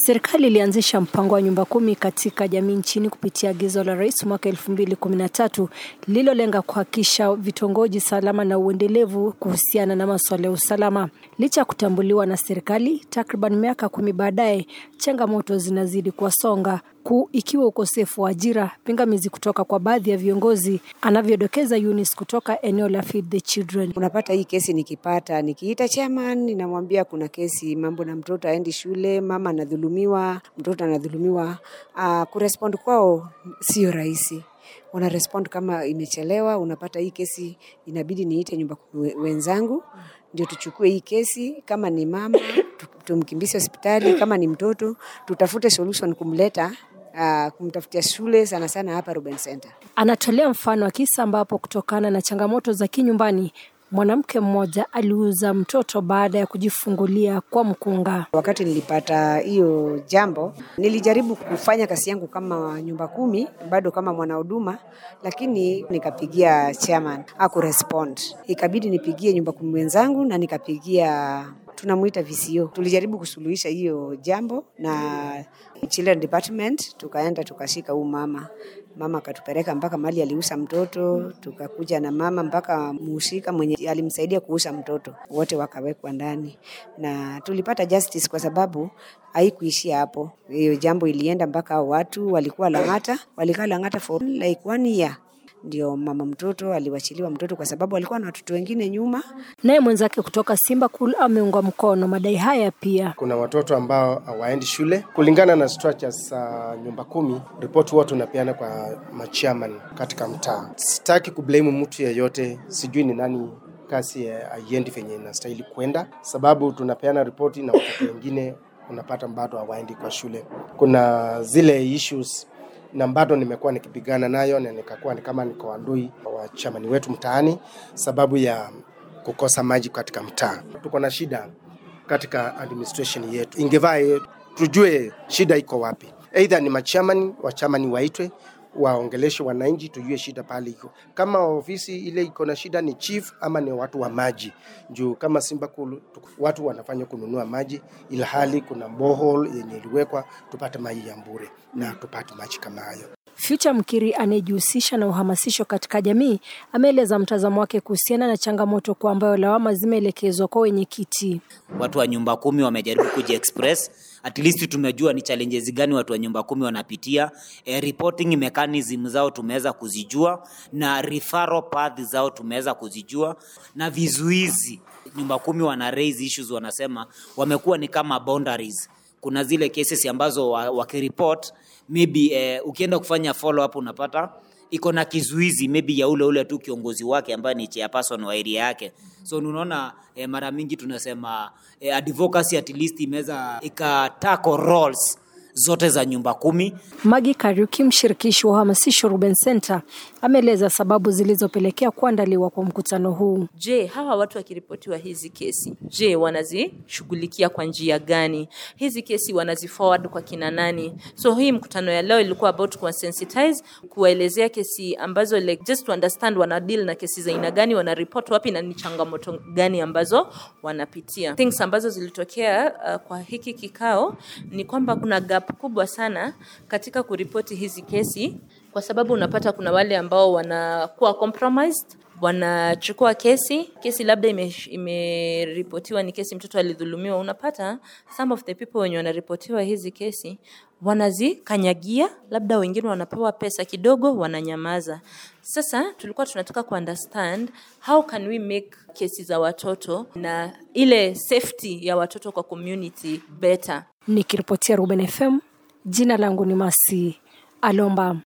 Serikali ilianzisha mpango wa nyumba kumi katika jamii nchini kupitia agizo la rais mwaka elfu mbili kumi na tatu lililolenga kuhakikisha vitongoji salama na uendelevu kuhusiana na masuala ya usalama. Licha ya kutambuliwa na serikali, takriban miaka kumi baadaye, changamoto zinazidi kuwasonga kuu ikiwa ukosefu wa ajira, pingamizi kutoka kwa baadhi ya viongozi, anavyodokeza Eunice kutoka eneo la Feed the Children. Unapata hii kesi nikipata, nikiita chairman, ninamwambia kuna kesi mambo na mtoto aendi shule, mama anadhulumiwa, mtoto anadhulumiwa. Uh, kurespond kwao sio rahisi wana respond kama imechelewa. Unapata hii kesi inabidi niite nyumba wenzangu ndio tuchukue hii kesi. Kama ni mama tumkimbishe hospitali, kama ni mtoto tutafute solution kumleta Uh, kumtafutia shule sana sana hapa Ruben Center. Anatolea mfano wa kisa ambapo kutokana na changamoto za kinyumbani mwanamke mmoja aliuza mtoto baada ya kujifungulia kwa mkunga. Wakati nilipata hiyo jambo, nilijaribu kufanya kazi yangu kama nyumba kumi, bado kama mwanahuduma, lakini nikapigia chairman hakurespond, ikabidi nipigie nyumba kumi wenzangu na nikapigia tunamuita VCO. Tulijaribu kusuluhisha hiyo jambo na Children Department, tukaenda tukashika huu mama mama akatupeleka mpaka mali aliuza mtoto, tukakuja na mama mpaka muhusika mwenye alimsaidia kuuza mtoto, wote wakawekwa ndani na tulipata justice, kwa sababu haikuishia hapo. Hiyo jambo ilienda mpaka watu walikuwa Lang'ata, walikaa Lang'ata for like one year ndio mama mtoto aliwachiliwa mtoto kwa sababu alikuwa na watoto wengine nyuma. Naye mwenzake kutoka Simba Cool ameunga mkono madai haya pia. Kuna watoto ambao hawaendi shule kulingana na structures za uh, nyumba kumi. Ripoti huwa tunapeana kwa machairman katika mtaa. Sitaki kublame mtu yeyote, sijui ni nani kasi haiendi venye inastahili kwenda, sababu tunapeana ripoti na watoto wengine unapata bado hawaendi kwa shule. Kuna zile issues na bado nimekuwa nikipigana nayo na nikakuwa ni kama niko adui wa chamani wetu mtaani, sababu ya kukosa maji katika mtaa. Tuko na shida katika administration yetu, ingevaa tujue shida iko wapi. Aidha ni machamani wachamani waitwe waongeleshe wananchi, tujue shida pale iko. Kama ofisi ile iko na shida ni chief ama ni watu wa maji, juu kama Simba Cool watu wanafanya kununua maji, ila hali kuna borehole yenye iliwekwa tupate maji ya bure na tupate maji kama hayo. Future Mkiri anayejihusisha na uhamasisho katika jamii ameeleza mtazamo wake kuhusiana na changamoto kwa ambayo lawama zimeelekezwa kwa wenyekiti. Watu wa nyumba kumi wamejaribu kujiexpress, at least tumejua ni challenges gani watu wa nyumba kumi wanapitia. E, reporting mechanism zao tumeweza kuzijua na referral path zao tumeweza kuzijua na vizuizi. Nyumba kumi wana raise issues, wanasema wamekuwa ni kama boundaries. Kuna zile cases ambazo wakiripot maybe eh, ukienda kufanya follow up unapata iko na kizuizi maybe ya ule ule tu kiongozi wake ambaye ni chairperson wa area yake. So unaona eh, mara mingi tunasema eh, advocacy at least imeweza ikatako roles zote za nyumba kumi. Magi Kariuki, mshirikishi wa uhamasisho Ruben Center, ameeleza sababu zilizopelekea kuandaliwa kwa mkutano huu. Je, hawa watu wakiripotiwa hizi kesi, je, wanazishughulikia kwa njia gani? Hizi kesi wanaziforward kwa kina nani? So hii mkutano ya leo ilikuwa about kuwasensitize, kuwaelezea kesi ambazo like just to understand wana deal na kesi za aina gani, wana report wapi na ni changamoto gani ambazo wanapitia. Things ambazo zilitokea uh, kwa hiki kikao ni kwamba kuna gap kubwa sana katika kuripoti hizi kesi, kwa sababu unapata kuna wale ambao wanakuwa compromised wanachukua kesi kesi labda imeripotiwa ime ni kesi mtoto alidhulumiwa unapata some of the people wenye wanaripotiwa hizi kesi wanazikanyagia labda wengine wanapewa pesa kidogo wananyamaza sasa tulikuwa tunataka kuunderstand how can we make kesi za watoto na ile safety ya watoto kwa community better nikiripotia ruben fm jina langu ni masi alomba